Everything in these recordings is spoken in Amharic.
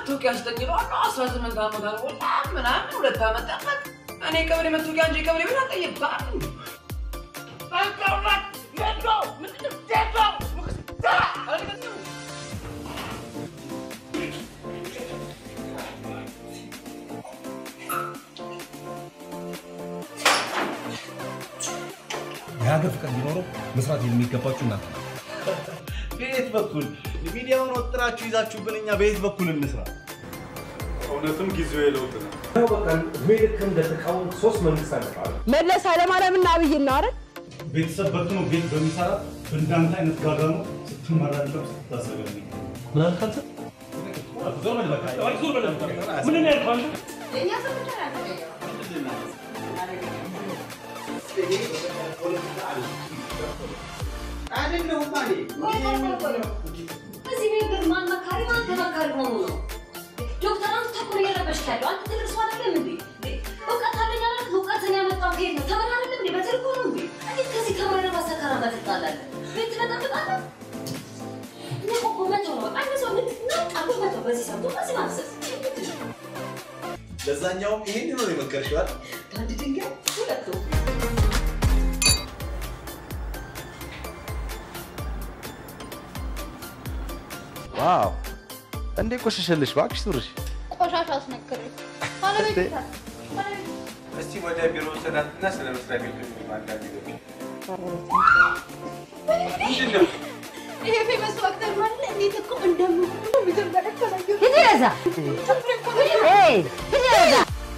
መታወቂያ ስጠኝ እለዋለሁ። አስራ ስምንት ዓመት አልሞላ ምናምን ሁለት ዓመት ጠበቅ። እኔ ቀበሌ መታወቂያ እንጂ ቀበሌ ቤት አልጠየቅም። የሀገር ፍቅር ቢኖረው መስራት የሚገባችሁ እናንተ ናችሁ። በየት በኩል ሚዲያውን ወጥራችሁ ይዛችሁብን እኛ በየት በኩል እንስራ? እውነትም ጊዜው የለውጥ ነው። በቃ እድሜ ልክ እንደተቃወም ሶስት መንግስት አለቃሉ መለስ ኃይለማርያምና አብይ ነው አይደል? ቤተሰብ በትኖ ቤት በሚሰራ በእንዳንተ አይነት ጋጋ ነው ስትመራ ለም ስትታዘበል ምን አልክ አንተ? ምን ያልኳል እዚህ ቤት ግን ማን መካሪ ማን ተመካሪ ሆኖ ነው? ዶክተር አንተ ተኩል እየረበሽክ ያለው አንተ ትልቅ ሰው አይደለም እንዴ? እውቀት አለኝ አላልክ? እውቀትን ያመጣው ከየት ነው? ተምረህ አይደለም እንዴ? በትርጉ ነው እንዴ? እንዴት ከዚህ ከማይረባ ሰከራ ጋር ትጣላለህ? ቤት ትበጠብጣለህ? እኔ እኮ ኮመንት ነው አንድ ሰው ልክ ነው አልኩ መተው በዚህ ሰምቶ በዚህ ማፍሰስ ለዛኛውም ይሄን ነው የመከርሽው አይደል? በአንድ ድንጋይ ሁለት ወፍ። ዋው እንዴ ቆሸሸልሽ እባክሽ ኑርሽ ቆሻሻ አስነክሬ ባለቤት ይታል ባለቤት እስቲ ወደ ቢሮ ሰዳትና ስለ መስሪያ ቤት አንዳንድ ነገሮች ምንድን ነው? ይሄ ፌመስ አክተር ማለት እንዴት እኮ እንደምሆኑ መጀመሪያ ከላየሁ ሂድ ወደዛ። ኤይ ሂድ ወደዛ።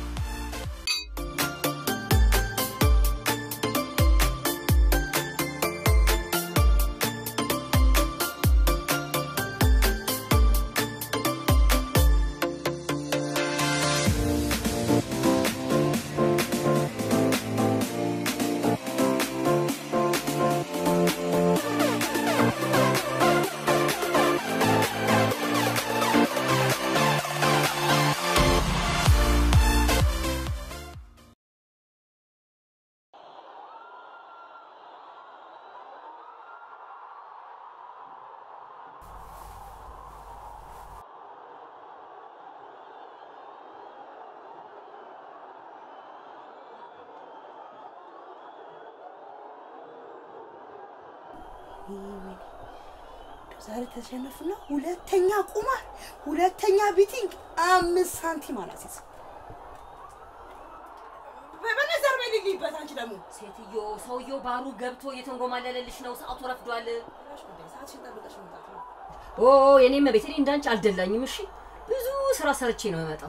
ዛሬ ተሸነፍና ሁለተኛ ቁማር፣ ሁለተኛ ቢቲንግ አምስት ሳንቲም አላሲዝ በነዘር በይ ልልይበት። አንቺ ደግሞ ሴትዮ ሰውየው ባሩ ገብቶ እየተንጎማለለልሽ ነው። ሰዓቱ ረፍዷል። ሰዓትሽን ጠብቀሽ መምጣት ነው። ኦ የኔም ቤት እኔ እንዳንቺ አልደላኝም። እሺ ብዙ ስራ ሰርቼ ነው የምመጣው።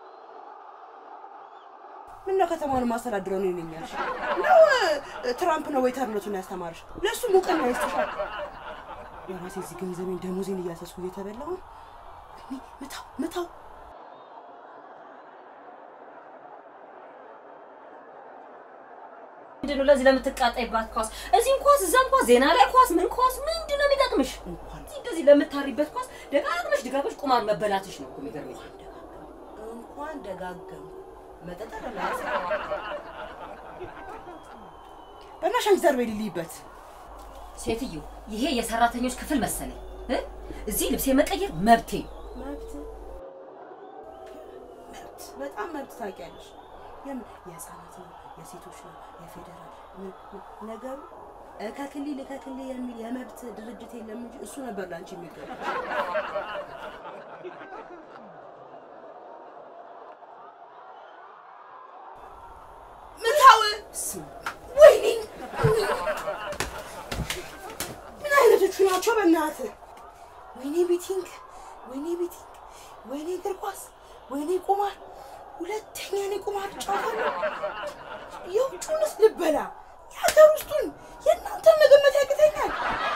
ምነው ከተማውን ማስተዳድረው ነው ይለኛል ነው እ፣ ትራምፕ ነው ዌይተርነቱን ያስተማርሽ? ለእሱ እውቅና ይስጥሻል። የራሴ እዚህ ገንዘቤን ደሞዜን እያሰስኩ እየተበላሁ ነው። እኔ ምታው ምታው ምንድነው ለዚህ ለምትቃጣይባት ኳስ እዚህም ኳስ እዛም ኳስ ዜና ላይ ኳስ ምን ኳስ ምንድነው የሚጠቅምሽ? እዚህ እንደዚህ ለምታሪበት ኳስ ደጋግመሽ ደጋግመሽ ቁማር መበላትሽ ነው እኮ የሚገርመኝ። እንኳን ደጋገም መጠጥ ለማለት በእናትሽ አንቺ ዘር በይ ልልይበት። ሴትዮ ይሄ የሰራተኞች ክፍል መሰለኝ እ? እዚህ ልብሴ መቀየር መብቴ መብት መብት በጣም መብት ታውቂያለሽ። የምን የህፃናት ነው የሴቶች ነው የፌዴራል ምን- ምን- ነገሩ እከክልል እከክልል የሚል የመብት ድርጅት የለም እንጂ እሱ ነበር ለአንቺ የሚገባ ምታው ወይኔ ምን አይነቶቹ ናቸው በእናትህ ወይኔ ቤቲንግ ወይኔ ቤቲንግ ወይኔ እግር ኳስ ወይኔ ቁማር ሁለተኛ እኔ ቁማር እጫወታለሁ የውጩንስ ልበላ የሀገር ውስጡን የእናንተን መገመት ያቅተኛል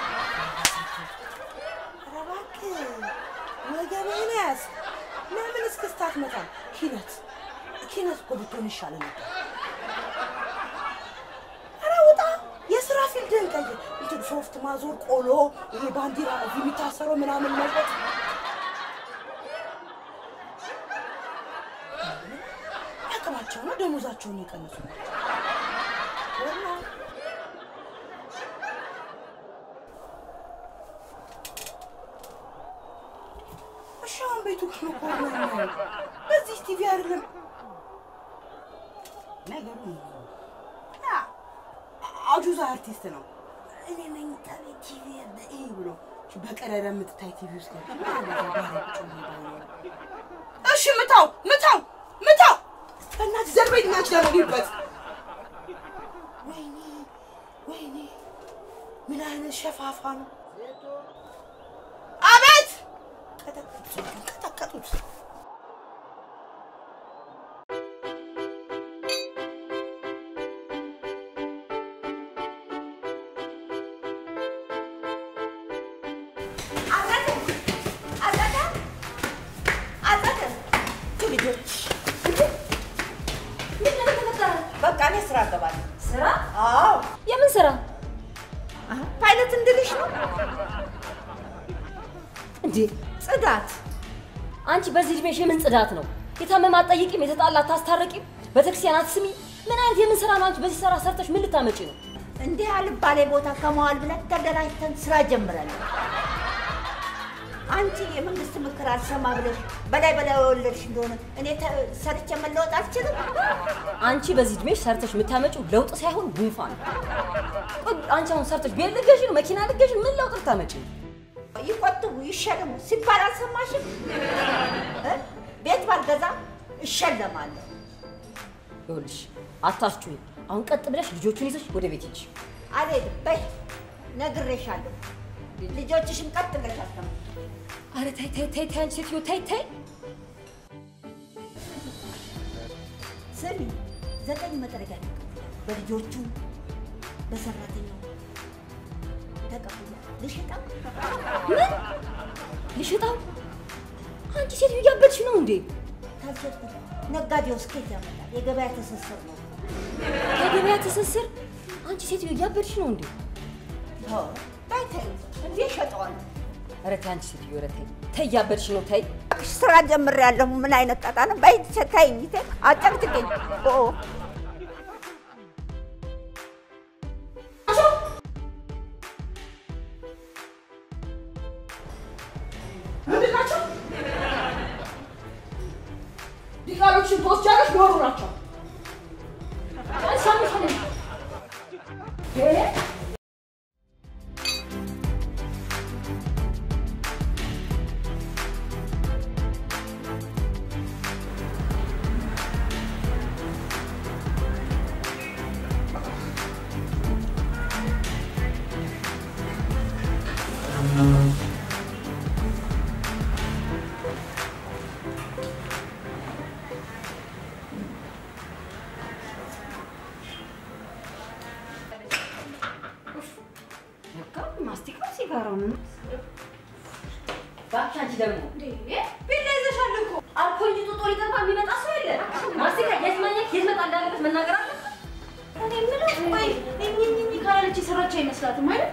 ኧረ እባክህ ወገብህን ያዝ ለምን እስክስታ አትመታም ኪነት ኪነት እኮ ብትሆን ይሻለ ነበር ኧረ ውጣ የስራ ፊልድህን ቀይር እንትን ሶፍት ማዞር ቆሎ ይሄ ባንዲራ እዚህ የሚታሰረው ምናምን መልበጥ አቅማቸው ነው ደሞዛቸውን የቀነሱ እሺ አሁን ቤቱ ጋር ነው ኮርና ያለው። በዚህ ቲቪ አይደለም ነገሩ ያ አጁዛ አርቲስት ነው። እኔ መኝታ ቤት ቲቪ ያለ ይሄ ብሎ በቀዳዳ የምትታይ ቲቪ ውስጥ ገብቶ ምን አለ እዛ ጋር ቁጭ ብሎ ይባላል። እሺ ምታው ምታው ምታው በእናትህ ዘርበኝ ናች ደረግበት ወይኔ ወይኔ ምን አይነት ሸፋፋ ነው! አቤት ቀጠቀጡት ቀጠቀጡት። በቃ እኔ ስራ እገባለሁ። ስራ? አዎ። የምን ስራ? ፓይለት እንድልሽ ነው እንዴ? ጽዳት። አንቺ በዚህ እድሜሽ የምን ጽዳት ነው? የታመመ አትጠይቂም፣ የተጣላ አታስታርቂም፣ ቤተክርስቲያን አትስሚ። ምን አይነት የምን ስራ ነው? አንቺ በዚህ ስራ ሰርተሽ ምን ልታመጪ ነው? እንዲህ አልባሌ ቦታ ከመዋል ብለን ተደራጅተን ስራ ጀምረናል። አንቺ የመንግስት ምክር አልሰማ ብለሽ በላይ በላይ የወለድሽ እንደሆነ እኔ ተ- ሰርቼ መለወጥ አልችልም። አንቺ በዚህ እድሜሽ ሰርተሽ የምታመጪው ለውጥ ሳይሆን ጉንፋን። ቆይ አንቺ አሁን ሰርተሽ ቤት ልትገዢ ነው? መኪና ልትገዢ ነው? ምን ለውጥ ልታመጪ ነው? ይቆጥቡ ይሸልሙ ሲባል አልሰማሽም? እ? ቤት ባልገዛ እሸለማለሁ። ይኸውልሽ አታስጩኝ። አሁን ቀጥ ብለሽ ልጆቹን ይዘሽ ወደ ቤት ሂጂ። አልሄድም። በይ ነግሬሻለሁ። ልጆችሽን ቀጥ ብለሽ አስተምሪ። ኧረ ተይ ተይ ተይ ተይ አንቺ ሴትዮ ተይ ተይ። ስሚ፣ ዘጠኝ መጥረጊያ ተቀብያለሁ። በልጆቹ በሰራተኛው ተቀብያለሁ። ልሽጠው ምን ልሽጣው? አንቺ ሴትዮ እያበድሽ ነው እንዴ? ካልሸጥኩት ነጋዴው ስኬት ያመጣል። የገበያ ትስስር ነው። የገበያ ትስስር? አንቺ ሴትዮ እያበድሽ ነው እንዴ? አዎ፣ በይ ተይ፣ እንዴ እሸጠዋለሁ። ኧረ ተይ አንቺ ሴትዮ ኧረ ተይ ተይ፣ እያበድሽ ነው ተይ። ስራ ጀምሬያለሁ። ምን አይነት ጣጣ ነው? በይ ተይኝ፣ ተይ፣ አጨቅጭቅኝ። ኦ ምንድን ናቸው? ዲቃሎችን ትወስጃለሽ፣ ዶሮ ናቸው። ሰምተን ማስቲካው ሲጋራው ነው። እባክሽ አንቺ ደግሞ ቢላ ይዘሻል እኮ አልኮል እንጂ ጡጦ ሊጠባ የሚመጣ ሰው የለ። ማስቲካ የት ማግኘት የት መጣ እንዳለበት መናገር አለ። እኔ የምለው ቆይ እኝኝኝ ካላለች የሰራች አይመስላትም አይደል?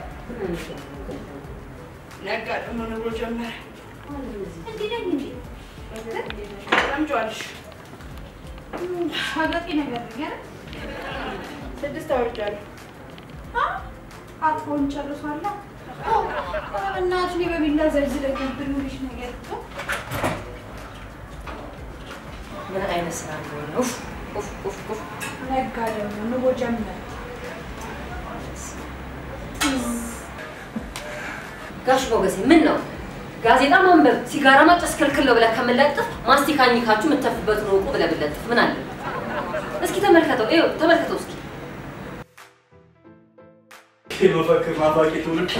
ነጋ ደግሞ ንብሮ ጀመረ። እንዲህ ነኝ እንዴ? ሰምቼዋለሽ። አጋቂ ነገር ነኝ አይደል? ስድስት አወርጃለሁ። አጥፎን ጨርሷላ። እናት እኔ በቢላ ዘልዝለኝ ብሉልሽ ነገር እኮ ምን አይነት ስራ እንደሆነ ኡፍ ኡፍ ኡፍ ኡፍ። ነጋ ደግሞ ንቦ ጀመረ። ጋሽ ሞገሴ ምን ነው ጋዜጣ ማንበብ ሲጋራ ማጨስ ክልክል ነው ብለህ ከምለጥፍ ማስቲካ ኝካችሁ የምተፉበትን እወቁ ብለህ ብለጥፍ ምን አለ? እስኪ ተመልከተው፣ ይኸው ተመልከተው እስኪ የመፈክር ናፋቂ ትውልድ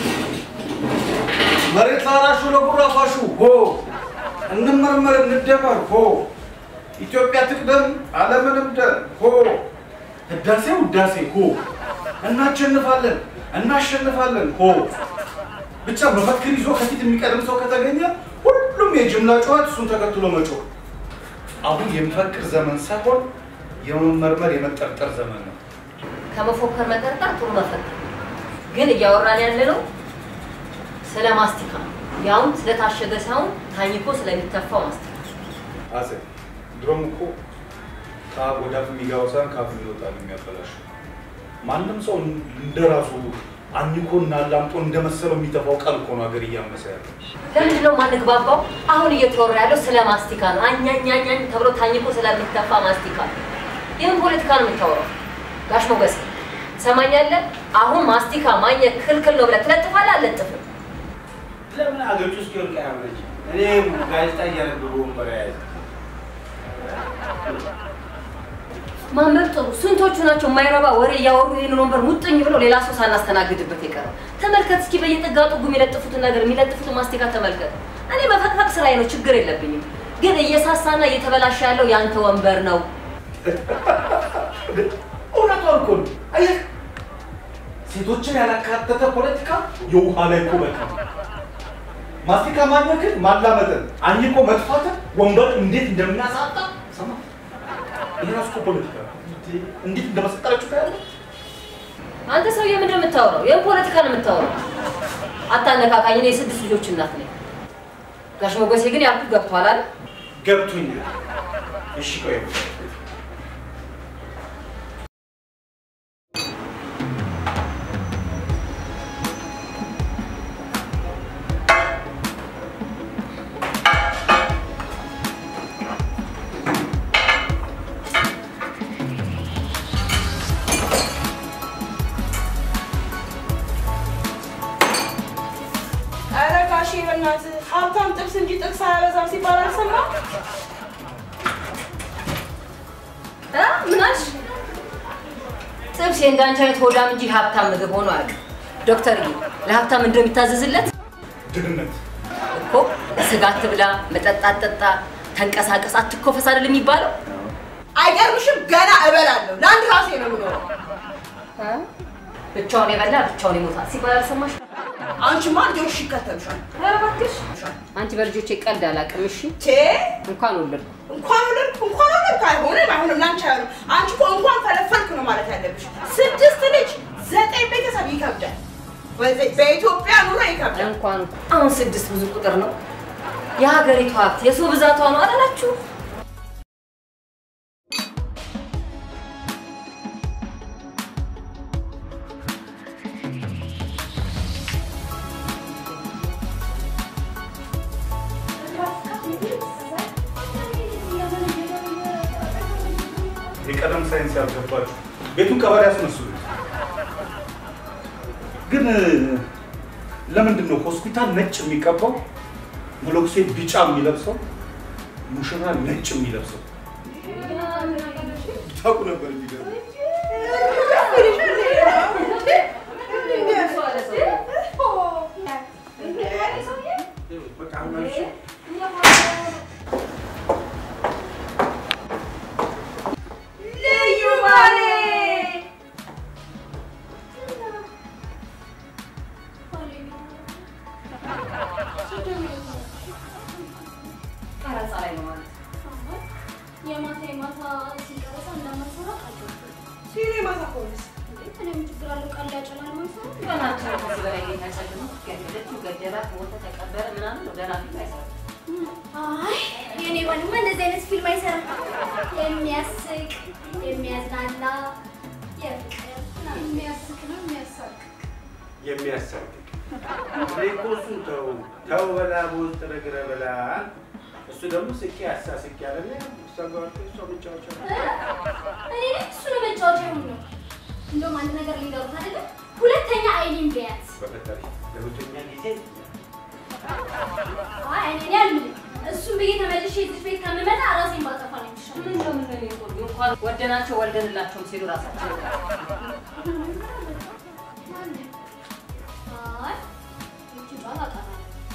መሬት ላራሹ ለጉራ ፋሹ ሆ እንመርመር እንደመር ሆ ኢትዮጵያ ትቅደም ዓለምንም ደር ሆ ህዳሴ ውዳሴ ሆ እናሸንፋለን እናሸንፋለን ሆ ብቻ መፈክር ይዞ ከፊት የሚቀድም ሰው ከተገኘ ሁሉም የጅምላ ጨዋት እሱን ተከትሎ መጮህ። አሁን የሚፈክር ዘመን ሳይሆን የመመርመር የመጠርጠር ዘመን ነው። ከመፎከር መጠርጠር ጥሩ መፈክር ግን እያወራን ያለ ነው ስለ ማስቲካ ያውም ስለታሸገ ሳይሆን ታኝኮ ስለሚተፋው ማስቲካ። አጼ ድሮም እኮ ከአፍ ወደ አፍ የሚገባው ሳይሆን ከአፍ የሚወጣ ነው የሚያበላሸው። ማንም ሰው እንደራሱ አኝኮ እና ላምጦ እንደመሰለው የሚተፋው ቃል እኮ ነው ሀገር እያመሰ ያለው። ለምንድን ነው የማንግባባው? አሁን እየተወራ ያለው ስለ ማስቲካ ነው። አኛኛኛኝ ተብሎ ታኝኮ ስለሚተፋ ማስቲካ ነው። ይህም ፖለቲካ ነው የምታወራው። ጋሽ ሞገስ ሰማኛለህ? አሁን ማስቲካ ማኘክ ክልክል ነው ብለህ ትለጥፋለህ? አልለጥፍም። ለምን አገጭ ውስጥ ይወርቅ ያመረች እኔ ጋዜጣ እያነበቡ ወንበር የያዘ ማንበብ ጥሩ። ስንቶቹ ናቸው የማይረባ ወሬ እያወሩ ይህንን ወንበር ሙጥኝ ብለው ሌላ ሰው ሳናስተናግድበት የቀረው? ተመልከት እስኪ በየጥጋጡ የሚለጥፉትን ነገር የሚለጥፉትን ማስቲካ ተመልከት። እኔ መፈቅፈቅ ስራዬ ነው፣ ችግር የለብኝም። ግን እየሳሳና እየተበላሸ ያለው የአንተ ወንበር ነው። እውነቷን እኮ ነው። አየህ፣ ሴቶችን ያላካተተ ፖለቲካ የውሃ ላይ ኩበት ነው። ማስቲካ ማኘክን፣ ማላመጥን፣ አኝኮ መጥፋትን ወንበር እንዴት እንደሚያሳጣ ሰማ። ይህ ራሱ እኮ ፖለቲካ ነው። እንዴት እንደመሰቀለችው ታያለህ። አንተ ሰውዬ ምንድን ነው የምታወራው? ይህን ፖለቲካ ነው የምታወራው። አታነካካኝ። እኔ የስድስት ልጆች እናት ነኝ። ጋሽ ሞገሴ ግን ያልኩት ገብቶሃል አይደል? ገብቶኛል። እሺ ቆይ ኧረ ጋሼ በእናትህ ሀብታም ጥብስ እንጂ ጥቅስ አያበዛም ሲባል አልሰማህም? እ? ምን አልሽ? ጥብስ የእንዳንቺ አይነት ሆዳም እንጂ ሀብታም ምግብ ሆኖ አያውቅም። ዶክተር ለሀብታም እንደሚታዘዝለት ድህነት እኮ ስጋ አትብላ፣ መጠጥ አትጠጣ፣ ተንቀሳቀስ፣ አትኮፈስ አይደል የሚባለው? አይገርምሽም? ገና እበላለሁ። ለአንድ ራሴ ነው የምኖረው። ብቻውን የበላ ብቻውን ይሞታል ሲባል አልሰማሽ? አንቺማ ልጆችሽ ይከተሉሻል። ኧረ እባክሽ አንቺ በልጆቼ ቀልድ አላውቅም። እሺ ቼ እንኳን ወለድኩ። እንኳን ወለድኩ እንኳን ወለድኩ አይሆንም አይሆንም፣ ለአንቺ አይሆንም። አንቺ እኮ እንኳን ፈለፈልኩ ነው ማለት ያለብሽ። ስድስት ልጅ ዘጠኝ ቤተሰብ ይከብዳል። በዚ- በኢትዮጵያ ኑሮ ይከብዳል። እንኳን አሁን ስድስት ብዙ ቁጥር ነው። የሀገሪቱ ሀብት የሰው ብዛቷ ነው አላላችሁ? የቀለም ሳይንስ ያልገባችሁ ቤቱን ቀበሌ ያስመስሉት። ግን ለምንድን ነው ሆስፒታል ነጭ የሚቀባው፣ መነኩሴ ቢጫ የሚለብሰው፣ ሙሽራ ነጭ የሚለብሰው? ታውቁ ነበር የሚገርም በቃ አሁን አልሽ ልዩ ባሌ ቀረጻ ላይ ነው ማለት የማታ የማታ ሲቀረጻ እንደማይሰራ ቃል ሲኔማ ታኮንስ እኔም ችግር አለው ቃል ያጨላል ማይሰራ ገናቸው ከዚህ በላይ ጌታ አይሰልም። ገደለችው፣ ገደላት፣ ሞተ፣ ተቀበረ ምናምን ነው ደህና ፊልም አይሰራም። አይ የኔ ባልማ እንደዚህ አይነት ፊልም አይሰራም። የሚያስቅ የሚያዝናና የፍቅር የሚያስቅ ነው የሚያሳቅ የሚያሳቅቅ እኔ እኮ እሱን ተው ተው በላ በውስጥ ነግረ በላ እሱ ደግሞ ስቄ አሳስቅ ያለና እሷ ጋር ወጥቶ እሷ መጫወቻ እኔ ነኝ እሱ ነው መጫወቻ ይሁን ነው። እንደውም አንድ ነገር ሊንገሩት አይደለም ሁለተኛ አይኔን ቢያት በፈጠሪ ለሁለተኛ ጊዜ አይ አይኔን ያልምልኝ እሱን ብዬ ተመልሼ እዚህ ቤት ከምመጣ ራሴን ባጠፋ ነው የሚሻለው። ምን ነው ምን ነው የሚቆዩ እንኳን ወደናቸው ወልደንላቸውም ሲሉ ራሳቸው አይ ይቺ ባል አውቃታለሁ።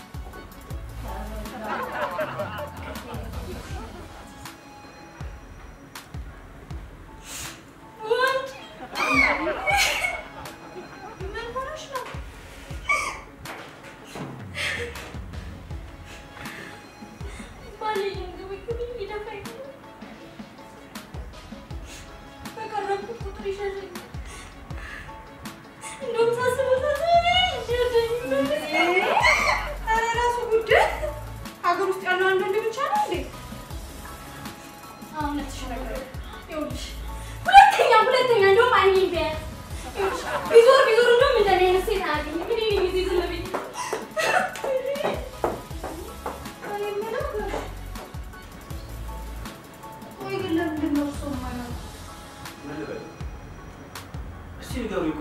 ምን ሆነሽ ነው? ባሌ እያንገበገበኝ ሊደፋኝ ነው። በቀረብኩት ቁጥር ይሸሸኛል። እንደውም ሳስበው ሳስበው ይሸሸኛል። ኧረ ራሱ ጉዳይ ሀገር ውስጥ ያለው አንድ ወንድ ብቻ ነው እንዴ? አሁን ተሸነገረ። ይኸውልሽ ሁለተኛ ሁለተኛ እንደውም አይኔን ቢያያት ይኸውልሽ ቢዞር ቢዞር እንደውም እንደኔ አይነት ሴት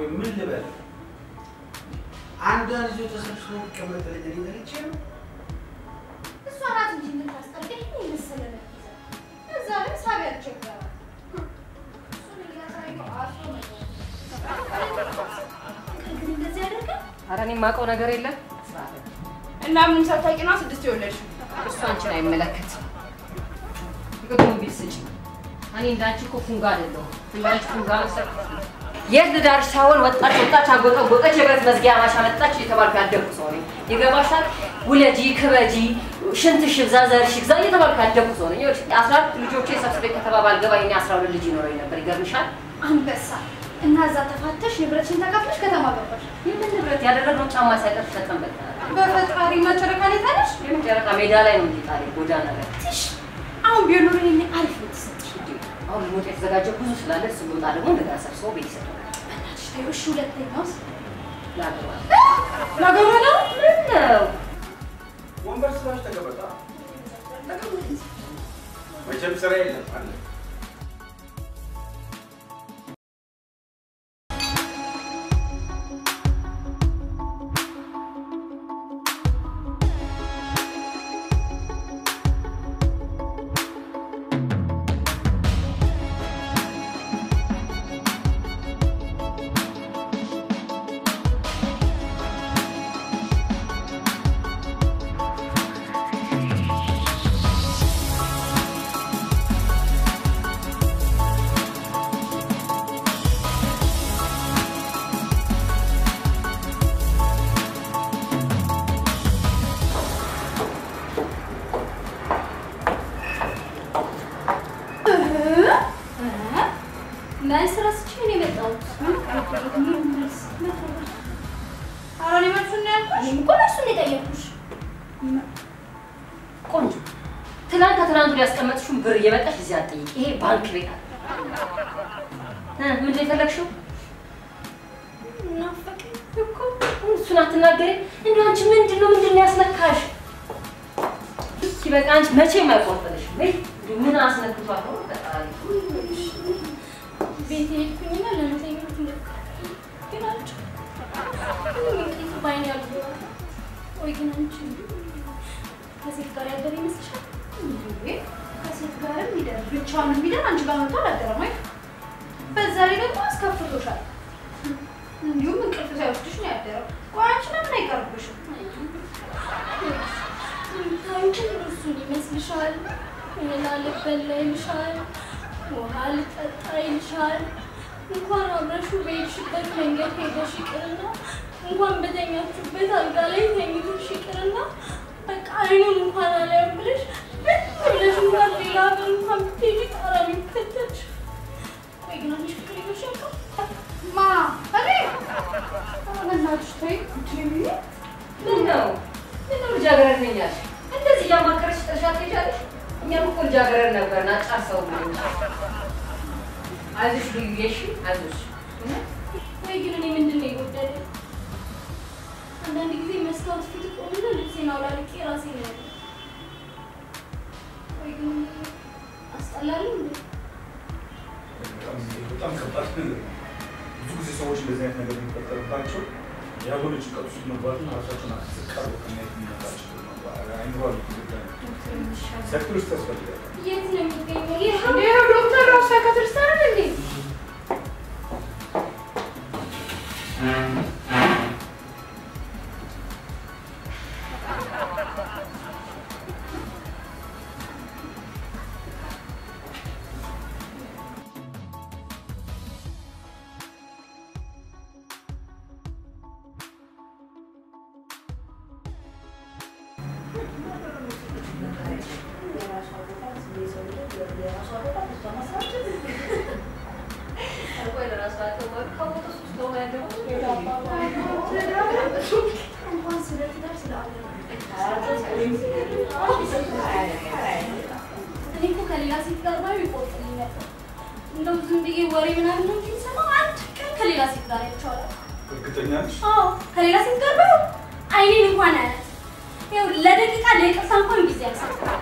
ቆይ ምን ልበል? አንዷን ይዞ ተሰብስቦ ቢቀመጥ ልጅ እኔ ተልቼ ነው። እሷ ናት እንጂ የምታስጠርቀኝ ይሄን የመሰለ ነገር ይዛ። እዛ ላይ ሳቢ ያስቸግራል። እሱን እያሳየው አስሮ ነበር። ግን እንደዚህ ያደርጋል? ኧረ እኔ የማውቀው ነገር የለም። እና ምንም ሳታውቂ ነው ስድስት የወለድሽው? እሱ አንቺን አይመለከትም። ግዱን ቢል ስጭ። እኔ እንዳንቺ እኮ ፉንጋ አይደለሁም። እንዳንቺ ፉንጋ መሰልኩ። የት ልዳርሽ ሳይሆን ወጣች ወጣች አጎጠጎጠች የብረት መዝጊያ ማሻ መጣች እየተባልኩ ያደግኩ ሰው ነኝ። ይገባሻል? ውለጂ፣ ክበጂ፣ ሽንትሽ ይብዛ፣ ዘርሽ ይብዛ እየተባልኩ ያደግኩ ሰው ነኝ። ይኸውልሽ አስራ አራት ልጆቼ ሰብስቤ ከተባባል ገባ እኔ አስራ ሁለት ልጅ ይኖረኝ ነበር። ይገርምሻል? አንበሳ እና እዛ ተፋተሽ ንብረትሽን ተካፍለሽ ከተማ ገባሽ። የምን ንብረት ያደረግነው ጫማ ሳይቀር ተጠቀምበት። በፈጣሪ መጨረቃ ላይ ታለሽ። የምን ጨረቃ ሜዳ ላይ ነው እንጂ ጣሪ ጎዳና ላይ ትሽ አሁን ቢሆን ኖሮ እኔ አሪፍ ነው የተሰጠሽ። አሁን ልሞት የተዘጋጀ ብዙ ስላለ እሱ ቦታ ደግሞ እንደገና ሰብስቦ ቤት ይሰጠናል። በእናትሽ ተይው እሺ። ሁለተኛውስ ላገባ ላገባ ነው። ምን ነው ወንበር ስላሽ ተቀመጣ። መቼም ስራ የለም አለ መልስ ረስቼ ነው የመጣሁት። ኧረ እኔ መልሱን ነው ያልኩሽ። እኔም እኮ መልሱን ነው የጠየኩሽ። ቆንጆ ትናንት ከትናንቱ ያስቀመጥሽውን ብር እየመጣሽ እዚህ አትጠይቂ። ይሄ ባንክ ቤት አለ። እ ምንድን ነው የፈለግሽው? ናፈቀኝ እኮ እሱን አትናገሪ። እንደው አንቺ ምንድን ነው ምንድን ነው ያስነካሽ? እስኪ በቃ አንቺ መቼም አይቆርጥልሽም። ወይ እንደው ምን አስነክቷል ነው ፈጣሪ ቤት ሄድኩኝና ለመተኛት ሞከርኩ፣ ግን አልቻልኩም። ምንም እንቅልፍ ባይኔ አልገባም። ወይ ግን አንቺ ከሴት ጋር ያደረ ይመስልሻል? እንዴ ከሴት ጋርም ይደር ብቻውንም ቢደር አንቺ ጋር መጥቶ አላደረም ወይ? በዛ ላይ ደግሞ አስከፍቶሻል። እንዲሁም እንቅልፍ ሳይወስድሽ ነው ያደረው። ቆይ አንቺ ለምን አይቀርብሽም? አንቺ እሱን ይመስልሻል? እህል አልበላ ይልሻል፣ ውሃ ልጠጣ ይልሻል። እንኳን አብረሽው በሄድሽበት መንገድ ሄደሽ ይቅርና እንኳን በተኛችሁበት አልጋ ላይ ተኝተሽ ይቅርና በቃ አይኑን እንኳን አላየም ብለሽ ምን ብለሽ እንኳን ሌላ ሀገር እንኳን ብትሄጂ ጣራ ነው የሚከተልሽ። ወይ ግን አንቺ ፍቅር ይዞሽ ያውቃል? ማ እኔ ኧረ በእናትሽ ተይ እንጂ ምን ነው ምን ነው ልጃገረድ ነኝ ያልሽ? እንደዚህ እያማከረሽ ጥርሻት ትሄጃለሽ? እኛም እኮ ልጃገረድ ነበርን አጫርሰው ብሎኝ። አይዞሽ ልዩዬ፣ እሺ አይዞሽ። ወይ ግን እኔ ምንድን ነው የጎደለኝ? አንዳንድ ጊዜ መስታወት ፊት ቆምና ልብሴን አውላልቄ ራሴን ያለ ወይ ግን አስጠላለሁ እንዴ? በጣም ከባድ ነገር ነው። ብዙ ጊዜ ሰዎች እንደዚህ አይነት ነገር የሚፈጠርባቸው ያልሆነ ጭንቀት ውስጥ መግባትና ራሳቸውን አስቀርቦ ከማየት የሚመጣቸው አይምሯል ሴክተር ውስጥ ያስፈልጋል። የት ነው የሚገኘው? ይህ ይኸው ዶክተር ራሱ ሳይካትሪስት አይደል እንዴ? እንኳን ስለ ትዳር ስለ እኔ እኮ ከሌላ ሴት ጋር ባዩ ይቆጥልኝ ነበር። እንደው ዝም ብዬ ወሬ ምናምን ነው እንጂ የምሰማው አንድ ቀን ከሌላ ሴት ጋር አይቼዋለሁ። እርግጠኛ ነሽ? አዎ ከሌላ ሴት ጋር ባዩ አይኔን እንኳን አያት። ይኸው ለደቂቃ ለይቅርታ እንኳን ጊዜ አልሰጠም።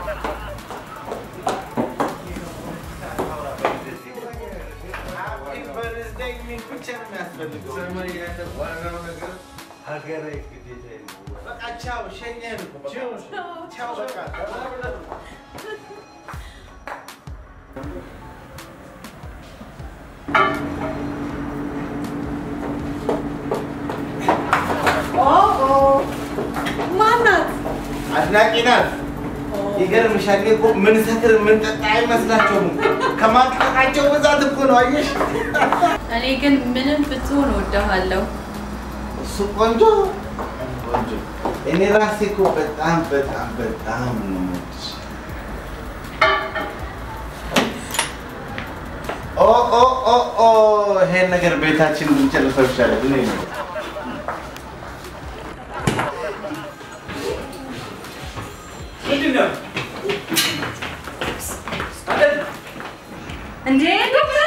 Happy birthday ቴክኒክ ብቻ ነው የሚያስፈልገው። ዋናው ነገር ሀገራዊ ግዴታ ነው። በቃ ቻው፣ ሸኘን እኮ በቃ። ቻው በቃ ተባብለን ማናት? አድናቂ ናት። ይገርምሻል። እኔ እኮ ምን ሰክር ምን ጠጣ አይመስላቸውም። ከማቅጠቃቸው ብዛት እኮ ነው። አየሽ፣ እኔ ግን ምንም ብትሆን እወድሃለሁ። እሱ ቆንጆ ቆንጆ። እኔ ራሴ እኮ በጣም በጣም በጣም ነው የምወድሽ። ኦ ኦ ኦ ኦ ይሄን ነገር ቤታችን ብንጨርሰው ይሻላል። እኔ ነው ምንድን ነው? እንዴ ዶክተር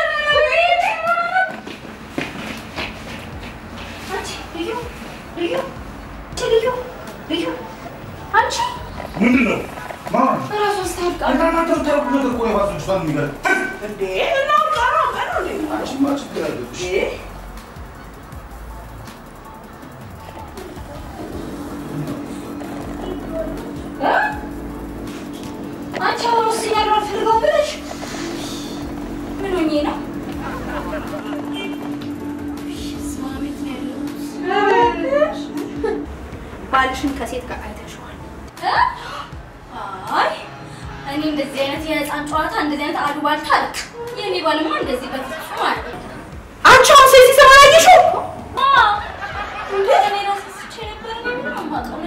አንቺ ምንድን ነው? ማን? ራሷን ስታብቃ እናንተ ተረቡ ነገር እኮ የባሱ ልጅቷን የሚገርም እንዴ እናውቃ ነው ቀኑ እንዴ አንቺማ ችግር አለብሽ። አንቺ አሁን ውስጥ ያለው አልፈልገውም ብለሽ ምን ሆኜ ነው? ስማ ቤት ነው ያለሁት። ባልሽን ከሴት ጋር አይተሽዋል? አይ እኔ እንደዚህ አይነት የህፃን ጨዋታ እንደዚህ አይነት አሉባልታ አልክ። የኔ ባልማ እንደዚህ በፍጹም አለ አንቺ አሁን ሴት ሲሰማ አላየሽው? እንዴ እኔ ራሴ ስቼ ነበር እኔ ምንም አልማውቀው